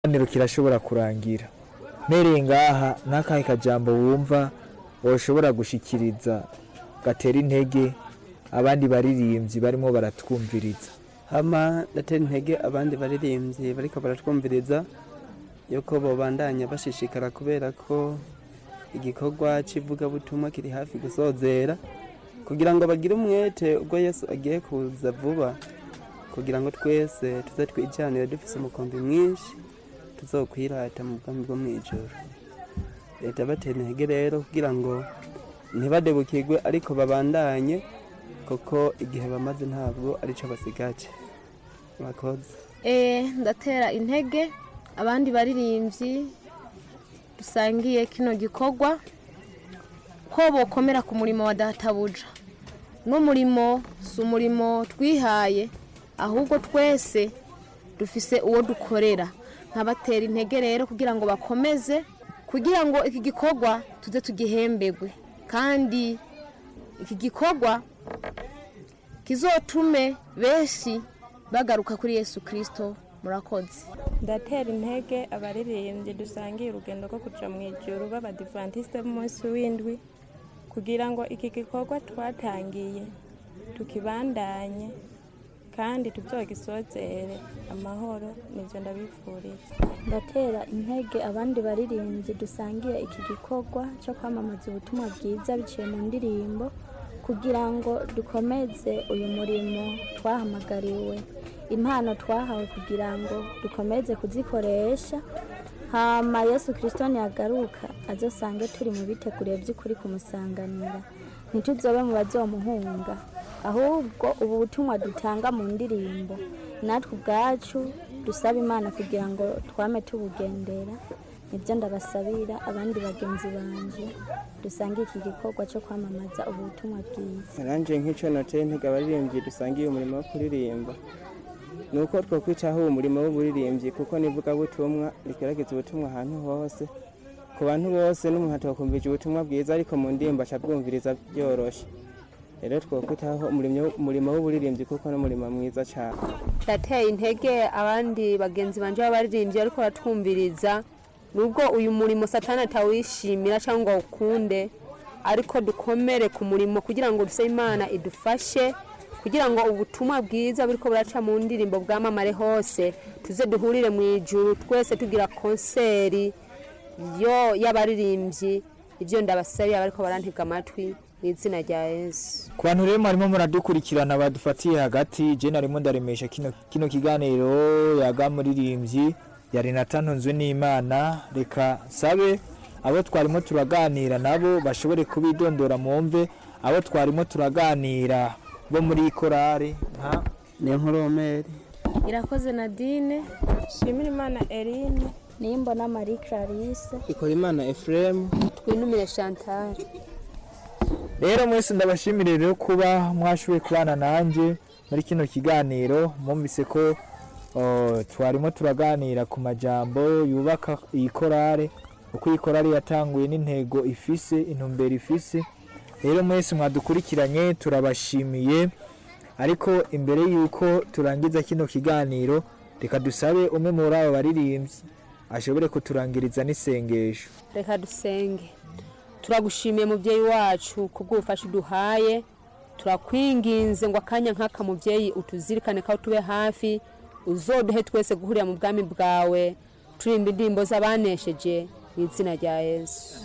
ikiganiro kirashobora kurangira mpereye ngaha n'akahe kajambo wumva woshobora gushikiriza gatera intege abandi baririmbyi barimo baratwumviriza hama ndatera intege abandi baririmbyi bariko baratwumviriza yuko bobandanya bashishikara kubera ko igikorwa c'ivugabutumwa kiri hafi gusozera kugira ngo bagire umwete ubwo yesu agiye kuza vuba kugira ngo twese tuze twijanire dufise umukombi mwinshi tuzokwirata mu bwami bwo mw'ijoro leta batera intege rero kugira ngo ntibadebukirwe ariko babandanye kuko igihe bamaze ntabwo arico basigaje murakoze Eh, ndatera intege abandi baririmbyi dusangiye kino gikorwa ko bokomera ku murimo wa databuja n'umurimo si umurimo twihaye ahubwo twese dufise uwo dukorera nkabatera intege rero kugira ngo bakomeze kugira ngo iki gikorwa tuze tugihembegwe kandi iki gikorwa kizotume benshi bagaruka kuri yesu kirisito murakoze ndatera intege abaririmbyi dusangiye urugendo rwo kuja mu ijuru b'abadivantisite b'umunsi w'indwi kugira ngo iki gikorwa twatangiye tukibandanye kandi tuzogisozere amahoro nivyo ndabifuriza ndatera intege abandi baririmbyi dusangiye iki gikorwa cyo kwamamaza ubutumwa bwiza biciye mu ndirimbo kugira ngo dukomeze uyu murimo twahamagariwe impano twahawe kugira ngo dukomeze kuzikoresha hama yesu kirisito ntiyagaruka azosange turi mu biteguriye by'ukuri kumusanganira ntituzobe mu bazomuhunga ahubwo ubu butumwa dutanga mu ndirimbo natwe ubwacu dusaba imana kugira ngo twame tubugendera nibyo ndabasabira abandi bagenzi banje dusange iki gikorwa cyo kwamamaza ubu butumwa bwiza naranje nk'icyo nateye intege abaririmbyi dusangiye umurimo wo kuririmba ni uko twakwitaho uwo murimo w'uburirimbyi kuko n'ivugabutumwa rigaragaza ubutumwa ahantu hose ku bantu bose n'umuntu atakumvije ubutumwa bwiza ariko mu ndirimbo acabwumviriza byoroshe rero twakwitaho umurimo w'uburirimbyi kuko n'umurimo mwiza cyane ndateye intege abandi bagenzi banje b'abaririmbyi ariko baratwumviriza nubwo uyu murimo satani atawishimira cyangwa ngo awukunde ariko dukomere ku murimo kugira ngo duse imana idufashe kugira ngo ubutumwa bwiza buriko buraca mu ndirimbo bwamamare hose tuze duhurire mu ijuru twese tugira konseri yo y'abaririmbyi ibyo ndabasabiye abariko barantega amatwi mu izina rya yesu ku bantu rero mwarimo muradukurikirana badufatiye hagati je narimo ndaremesha kino, kino kiganiro yaga muririmbyi ya renata ntunzwe n'imana reka sabe abo twarimo turaganira nabo bashobore kubidondora mumve abo twarimo turaganira bo muri korari nka niyo nkuromeri irakoze nadine shimira imana erine nimbona marie clarisse ikora imana efuremu twinumire chantal rero mwese ndabashimire rero kuba mwashoboye kubana nanjye muri kino kiganiro mwumvise ko oh, twarimo turaganira ku majambo yubaka iyi korale uko iyi korale yatanguye n'intego ifise intumbero ifise rero mwese mwadukurikiranye turabashimiye ariko imbere y'uko turangiza kino kiganiro reka dusabe umwe muri abo baririmbyi ashobore kuturangiriza n'isengesho reka dusenge turagushimiye mubyeyi wacu kubw'ubufasha uduhaye turakwinginze ngo akanya nk'aka mubyeyi utuzirikane ko tube hafi uzoduhe twese guhurira mu bwami bwawe turimba indirimbo z'abanesheje mu izina rya yesu